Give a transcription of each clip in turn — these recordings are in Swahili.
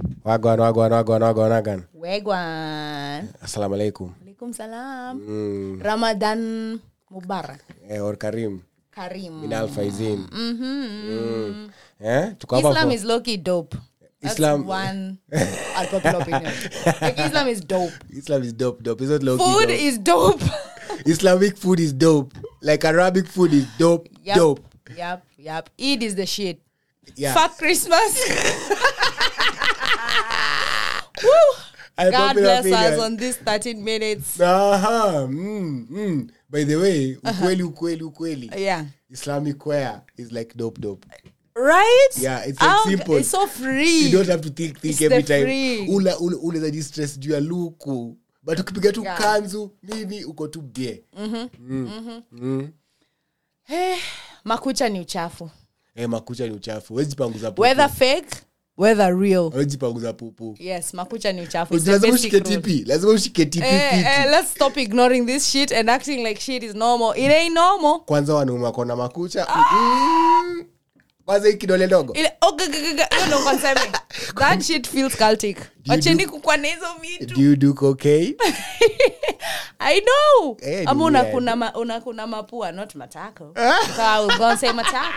wagwan wagwan wagwan wagwan wagwan wegwan assalamu alaikum alaikum salam mm. ramadan mubarak eh, or karim karim min alfaizin Mhm. mm. eh? tuko hapa islam for- is low-key dope That's Islam- one unpopular opinion like islam is dope islam is dope dope it's not low food is dope islamic food is dope like arabic food is dope yep. dope yep yep eid is the shit yeah fuck christmas Woo! god Unpopular bless opinion. us on this 13 minutes Aha, mm, mm. by the way ukweli ukweli ukweli yeah islamic wear is like dope dope right Yeah, it's like How- simple. it's so free you don't have to think think It's every the time free. ula ula unaweza jistress juu ya luku but ukipiga tu Yeah. kanzu nini uko tu bie Eh, makucha ni uchafu eh, makucha ni uchafu wezi panguza pupu whether fake whether real wezi panguza pupu yes makucha ni uchafu It's the lazima basic ushike rule. tipi lazima ushike tipi Eh, fiti. eh, let's stop ignoring this shit and acting like shit is normal it ain't normal kwanza wanaume wakona makucha mm, kwanza hii kidole ndogo Ile- oh, g- g- g- g- hiyo ndo konseme. that shit feels cultic wacheni kukwa na hizo vitu do you do cocaine i know Eh, ni ama weird. unakuna ma, unakuna mapua not matako so i was gonna say matako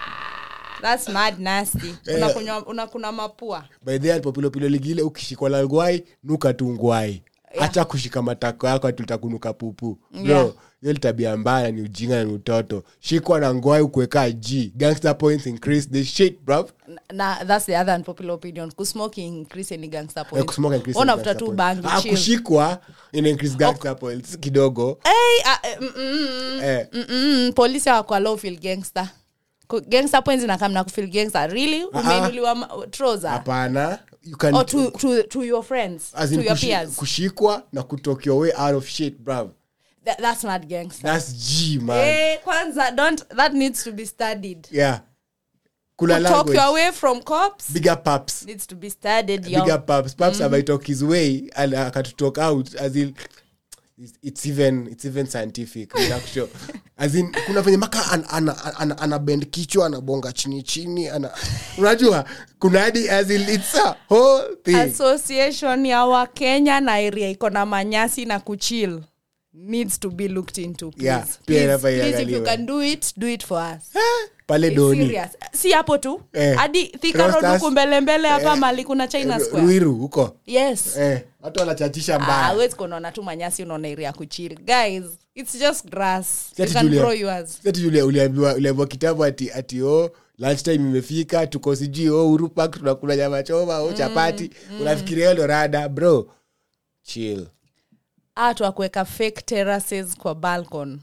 that's mad nasty unakunywa unakuna mapua by the alipopilopilo ligile ukishikwa la ngwai nuka tu ngwai hacha kushika matako yako atutakunuka pupu bro Yeah. hiyo ni tabia mbaya ni ujinga na ni utoto shikwa na ngwai ukuweka g gangster points increase the shit bro na that's the other unpopular opinion kusmoke increase any gangster Eh, point kusmoke increase Ona the after gangster two points. bang Ah, chill. kushikwa ina increase gangster points kidogo hey, uh, eh, mm, mm, mm. eh, Mm-mm, polisi hawakuallow feel gangster Ku- gangster points inakamna kufeel gangster really umeinuliwa ma- trouser hapana you can or to, to, to your friends as to in your kushi- peers kushikwa na kutoka your way out of shit bro That, that's not gangster that's g man Eh, kwanza don't that needs to be studied yeah kuna talk language your way from cops bigger paps needs to be studied yo. bigger paps paps mm. talk his way and akatutalk out as in it's, it's even it's even scientific inakusho as in kuna venye maka ana ana, ana, ana bend kichwa anabonga chini chini ana unajua kuna hadi as in it's a whole thing association ya wakenya na area iko na manyasi na kuchill needs to be looked into please. Yeah, pia please, inafaa please if you iangaliwe. can do it do it for us pale It's doni serious. si hapo tu Eh. hadi Thika Road Rosters. huku mbele mbele hapa Eh. mali kuna china square ruiru huko yes eh, watu wanachachisha Ah, mbaya huwezi kunaona tu manyasi unaona area ya kuchill guys it's just grass Si you ati can Julia- grow yours si ati Julia uliambiwa uliambiwa kitabu ati ati o lunchtime imefika tuko sijui o urupak tunakula nyama choma o chapati unafikiria hiyo ndo rada bro chill atu akuweka fake terraces kwa balcon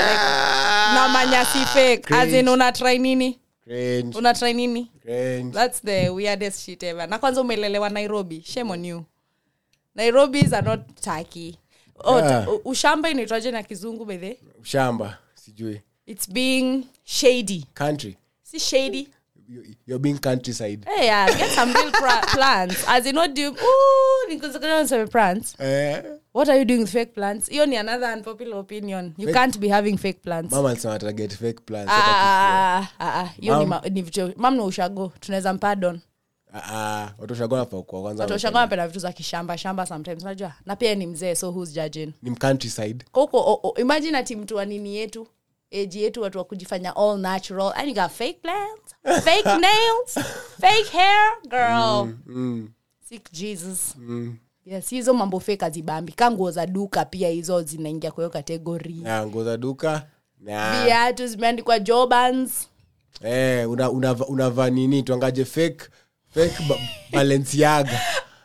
Ah! na manyasi fake as in Cringe. una try nini Cringe, una try nini cringe. that's the weirdest shit ever na kwanza umelelewa nairobi shame on you nairobis are not taki oh, Yeah. t- ushamba inaitwaje na kizungu bedhe shamba sijui it's being shady country si shady You- you're being countryside hey, yeah, get some real pra- plants as in what do you ooh, nikuzakana some plants eh, what are you doing with fake plants hiyo ni another unpopular opinion you can't be having fake plants mama alisema ataget fake plans Ah, ah, ah, ah, hiyo ni Mam- ma- ni vitu mamna ushago tunaweza mpardon watoshagona kwa kwanza watoshago napenda vitu za kishamba shamba sometimes unajua na pia ni mzee so who's judging ni mcountryside huko o- o- imagine ati mtu wa nini yetu eji yetu watu wa kujifanya all natural and you got fake plants fake nails fake hair girl mm, sick jesus mm. yes hizo mambo fake azibambi ka nguo za duka pia hizo zinaingia kwa hiyo kategori na nguo za duka na viatu zimeandikwa jobans eh, unavaa una, unavaa nini tuangaje fake fake ba- balenciaga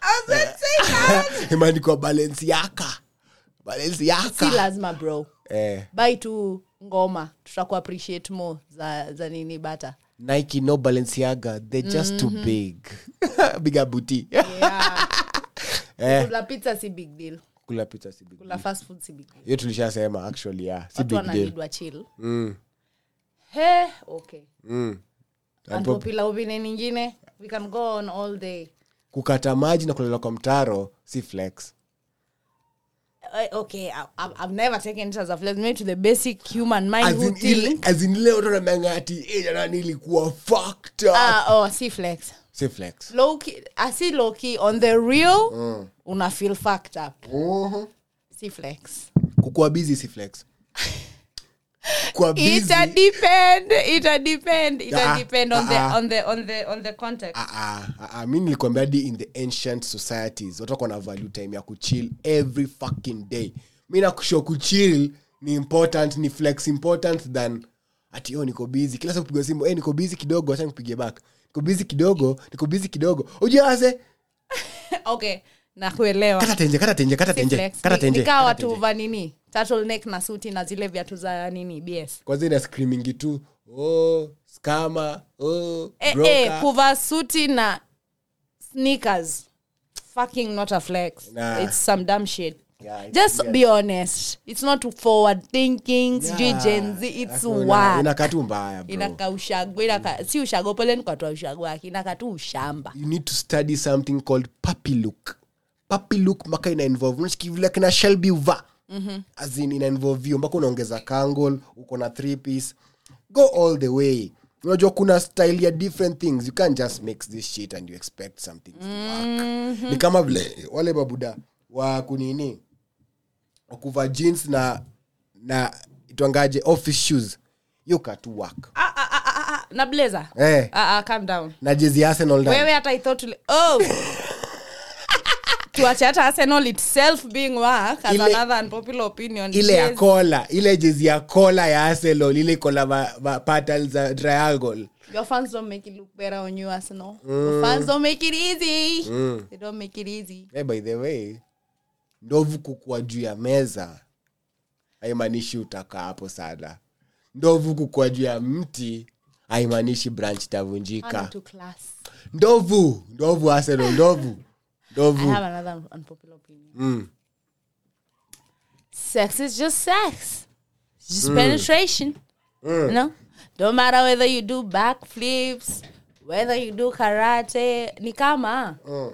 imeandikwa balenciaka si balenciaka lazima bro eh, bai tu ngoma tutaku appreciate more za, za nini bata nike no balenciaga they're just too big biga buti yeah. eh, kula pizza si big deal kula pizza si big kula fast food si big deal hiyo tulishasema actually yeah si watu big deal wananidwa chill mm, he okay mm. unpopular opinion ingine we can go on all day kukata maji na kulala kwa mtaro si flex Uh, okay I, I've, I've never taken it as a flex maybe to the basic human mind As who in ile- think as in ile watu wanambianga ati "Eh, jana nilikuwa fucked up." ah oh si flex si flex low key asi low key on the real una feel fucked up Mhm. si flex kukuwa busy si flex kuwa busy ita depend ita depend ita Ah, depend on the ah, ah. on the on the on the context Ah, ah, ah, ah, mi nilikwambia hadi in the ancient societies watu wako na value time ya kuchill every fucking day mi nakusho kuchill ni important ni flex important than ati oh, niko busy kila saa kupigwa simu hey, niko busy kidogo acha nikupigie back niko busy kidogo niko busy kidogo ujiase okay nakuelewa kata tenje kata tenje kata Si tenje flex. kata Ni- tenje nikaa kata watu tenje. va nini turtleneck na suti na zile viatu za nini bs kwanza ina screamingi tu oh skama oh eh, broker. eh, kuvaa suti na sneakers fucking not a flex Nah. it's some dumb shit Yeah, it's just weird. be honest it's not forward thinking sijui Yeah. gen z it's Hakuna, work inakaa tu mbaya bro. inaka ushago inaka si ushago pole nikatoa ushago wake inaka tu ushamba you need to study something called puppy look puppy look mpaka ina involve unachiki vile kina shelby uva mm-hmm. as in ina involve hiyo mpaka unaongeza kangle uko na three piece go all the way unajua kuna style ya different things you can't just mix this shit and you expect something to work ni kama vile wale babuda wa kunini wakuva jeans na na itwangaje office shoes you katu work ah, ah, ah, ah, ah, na blazer eh ah, ah, calm down na jezi ya arsenal ndani. wewe hata ithought ule- oh tuache hata arsenal itself being work as Ile- another unpopular opinion ile ya Yes. kola ile jezi ya kola ya arsenal ile iko na ma- ma- patterns za triangle Your fans don't make it look better on you, Arsenal. Your fans don't make it easy. They don't make it easy. hey, by the way ndovu kukua juu ya meza haimaanishi utakaa hapo sana ndovu kukua juu ya mti haimaanishi branch I'm itavunjika too class. ndovu ndovu arsenal ndovu I ndovu have another un- unpopular opinion. mm. Sex is just sex. It's just penetration. You know? Don't matter whether you do backflips, whether you do karate. Ni kama Mm.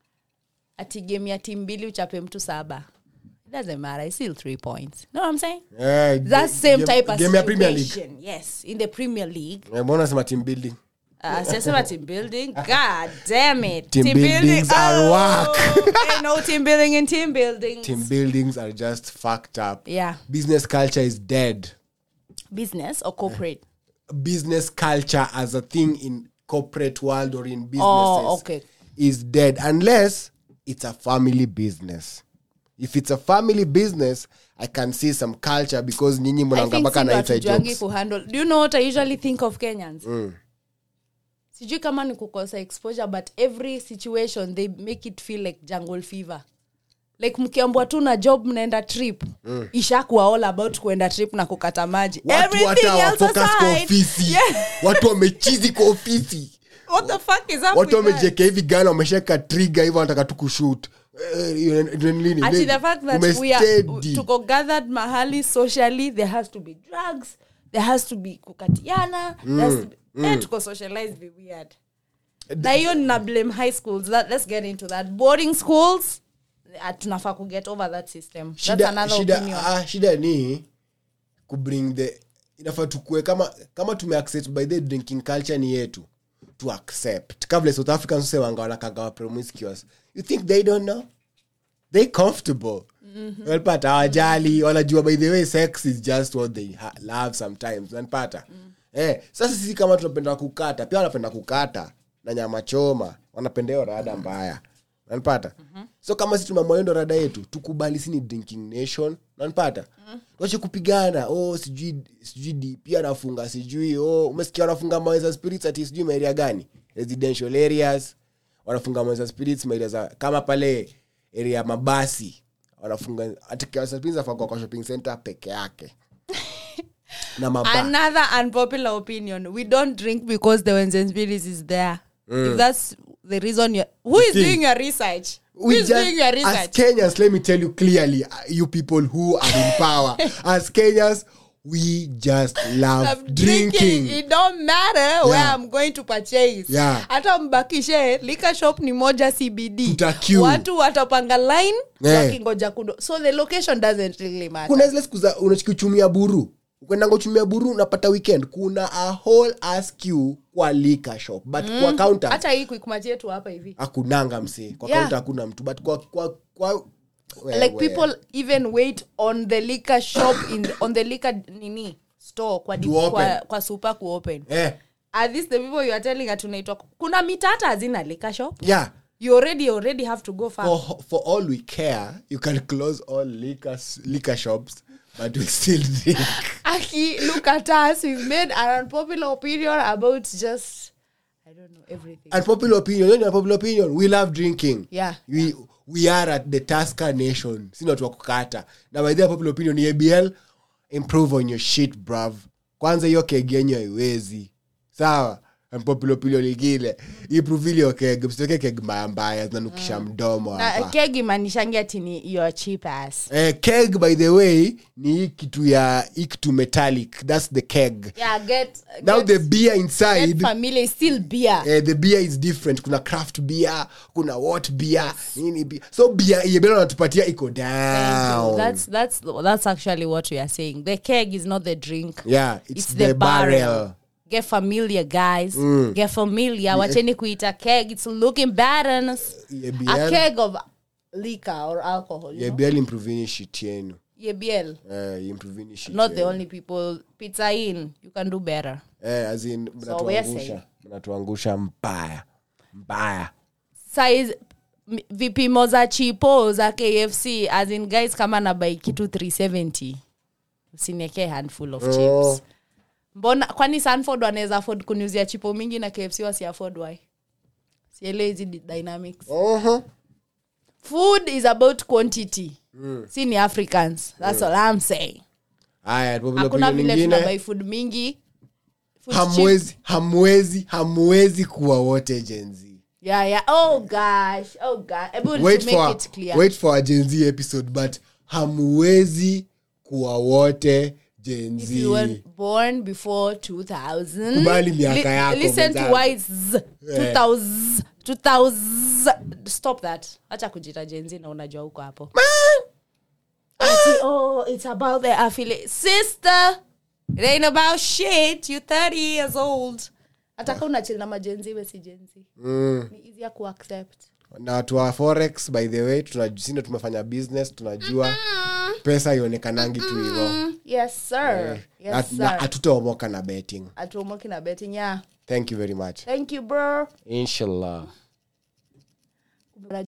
ati game ya timu mbili uchape mtu saba. It doesn't matter. It's still three points. Know what I'm saying? Eh, That ge- same game- type of game ya premier league situation. Yes, in the Premier League. Eh, mbona nasema team building Uh, siyasema team building. God damn it. Team buildings are work. ain't no team building in team buildings. team buildings are just fucked up Yeah. business culture is dead Business or corporate? business culture as a thing in corporate world or in businesses Oh, okay. is dead unless it's a family business if it's a family business i can see some culture because nyinyi I mnanga think mpaka si na ndo inside hatujuangi jokes kuhandle. Do you know what I usually think of Kenyans? Sijui kama ni kukosa exposure but every situation they make it feel like jungle fever. like mkiambwa tu na job mnaenda trip mm. ishakuwa all about kuenda trip na kukata maji watu Everything hata else wafocus kwa aside, ofisi yeah, watu wamechizi kwa ofisi what the fuck is up watu with that? wamejeka hivi gana wamesheka triga hivyo wanataka tu kushut Actually, the fact that we are tuko gathered mahali socially there has to be drugs there has to be kukatiana there has to be, eh, tuko socialized be weird na hiyo nina blame high schools that, let's get into that boarding schools uh, tunafaa kuget over that system that's shida, another shida, opinion ah, shida ni kubring the inafaa tukue kama kama tumeaccept by the drinking culture ni yetu to accept kabla south africans usewanga wanakagawa promiscuous you think they don't know they comfortable mm-hmm. walipata hawajali wanajua by the way sex is just what they ha- love sometimes nanpata mm. eh, sasa sisi kama tunapenda kukata pia wanapenda kukata na nyama choma wanapenda hiyo rada mbaya nanpata mm-hmm. so kama si tumeamua hiyo ndo rada yetu tukubali si ni drinking nation nanpata mm-hmm. tuache kupigana oh sijui sijui dp anafunga sijui oh umesikia wanafunga maweza spirits ati sijui maeria gani residential areas wanafunga maweza spirits maeria za kama pale area ya mabasi wanafunga atikawasapinzafagwa kwa shopping center peke yake na maba another unpopular opinion we don't drink because the Wenzensbilis is there if that's the reason you who is thing. doing your research who we is just, doing your as research kenyans let me tell you clearly uh, you people who are in power as kenyans we just love I'm drinking, it don't matter where Yeah. i'm going to purchase Yeah. hata mbakishe liquor shop ni moja cbd Tuta queue. watu watapanga line Eh. wakingoja kudo so the location doesn't really matter kuna zile siku za unachikichumia buru ukwendanga uchumia buru unapata weekend kuna a whole ass queue kwa liquor shop but mm. kwa counter hata hii quickmart yetu hapa hivi hakunanga msee kwa Yeah. counter hakuna mtu but kwa kwa kwa like wewe. people even wait on the liquor shop in the, on the liquor nini store kwa, di, To open. kwa, kwa super kuopen eh are these the people you are telling atunaitwa kuna mita hata hazina liquor shop yeah you already already have to go far for for all we care you can close all liquor liquor shops but we still drink aki look at us we've made an unpopular opinion about just i don't know everything unpopular opinion you know unpopular opinion we love drinking Yeah. we we are at the tasker nation sina watu wa kukata na by the way, popular opinion ni abl improve on your shit bruv kwanza hiyo keg yenyu haiwezi sawa unpopular opinion ingine improve ile keg msitoke keg mbaya mbaya zinanukisha mdomo na hapa kegi manishangi ati ni your cheap ass eh, keg by the way ni hii kitu ya hii kitu metallic that's the keg yeah get now get, the beer get inside familiar is still beer eh, the beer is different kuna craft beer kuna what beer nini beer so beer yebela natupatia iko Thank you. down That's that's that's actually what we are saying. The keg is not the drink. yeah it's, It's, the, the, barrel. barrel, Get familiar, guys. Get familiar. Wacheni kuita keg. It's looking bad on us. EBL. A keg of liquor or alcohol. You know? yebl improvini shit yenu EBL. eh, improvini shit Not the yenu. only people. Pizza in. You can do better. eh, as in we are mnatuangusha saying. mnatuangusha mbaya mbaya size m- vipimo za chipo za kfc as in guys kama na bai kitu 370 usiniekee handful of Oh. chips mbona kwani sanford wanaweza afford kuniuzia chipo mingi na kfc wasi afford why siele hizi di- dynamics uh-huh. food is about quantity si ni africans that's all i'm saying aya popular hakuna opinion vile nyingine tunabai food mingi Food cheap. hamwezi hamwezi hamwezi kuwa wote jenzi yeah yeah oh gosh oh god able wait to make for it clear wait for a Gen Z episode but hamwezi kuwa wote Gen if Z. you were born before 2000 Kubali miaka yako, listen to mwenzangu. why it's z- 2000 2000 stop that acha kujita jenzi na unajua huko hapo Ati, oh it's about the affiliate sister it ain't about shit you 30 years old ataka unachili na majenzi we si jenzi Mm. ni easier kuaccept na watu wa forex by the way tunasindo tumefanya business tunajua pesa ionekanangi tu hivo yes sir yes Na- na sir hatutaomoka na betting atuomoki na betting yeah thank you very much thank you bro inshallah